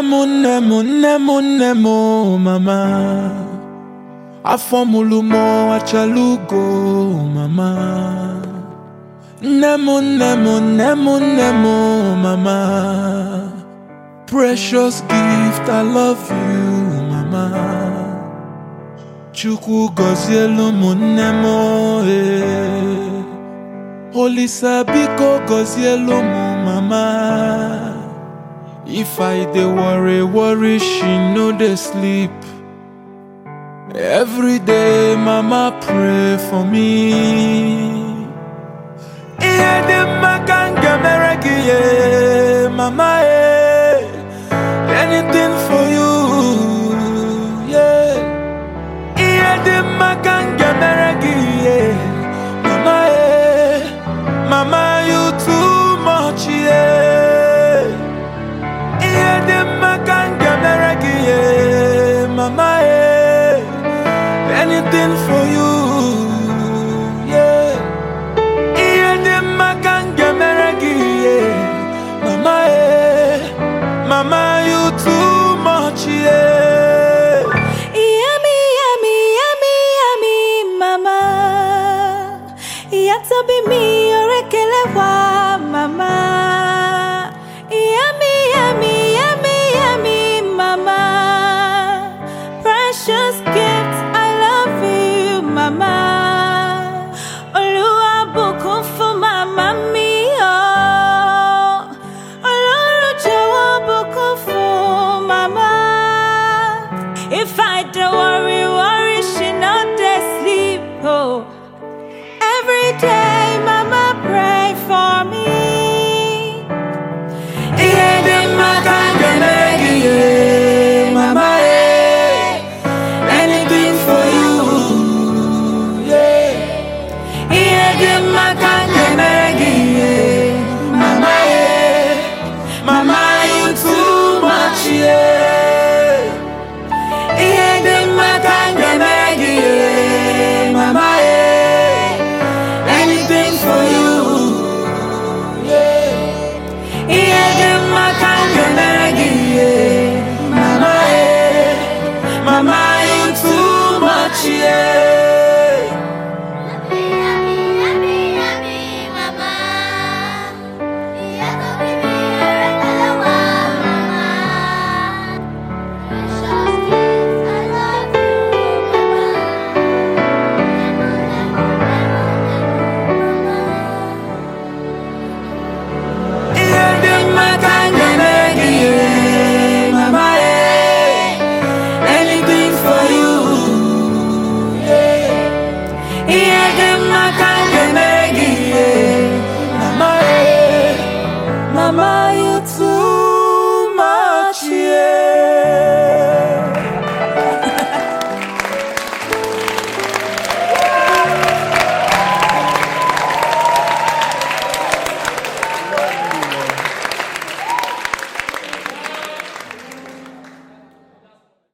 m nne m nne m nne m o mama afọ mụrụ m achala ugo mama nne m nne m nne m nne m o mama precious gift I love you mama Chukwu gọzielu m nne m eh. Olisa biko gọzielu m mama If I dey worry worry she no dey sleep Every day mama pray for me Ihe dị mma ka m ga-emere gị yeah, mama eh. Anything for you yeah. Ihe dị mma ka m ga-emere gị yeah. Mama eh, Mama you too much yeah. Ihe dị mma ka m ga-emere gị yeah. Mama eh, Anything for you yeah. Ihe dị mma ka m ga-emere gị yeah. Mama eh, Mama you too much yeah. Yummy, yummy, yummy, yummy, mama. Yatobi mi orekele wa, mama. Yummy, yummy, yummy, yummy, mama. Precious gift, I love you, mama. Olúwa bùkún fún màmá mi, oh. Ọlọ́run jọ̀wọ́ bùkún fún màmá. If I don't worry, worry, she not dey sleep. Oh, every day, Mama pray for me. Ihe dị mma ka m ga-emere gị yeah. Mama eh. Anything for you yeah. Ihe dị mma ka m ga-emere gị yeah. Mama eh. Mama you too much yeah. Ihe dị mma ka m ga-emere gị yeah. Mama eh. Anything for you yeah. Ihe dị mma ka m ga-emere gị yeah. Mama eh. Mama you too much yeah. Ihe dị mma ka m ga-emere gị yeah. Mama eh. Anything for you yeah. Ihe dị mma ka m ga-emere gị yeah. Mama eh. Mama,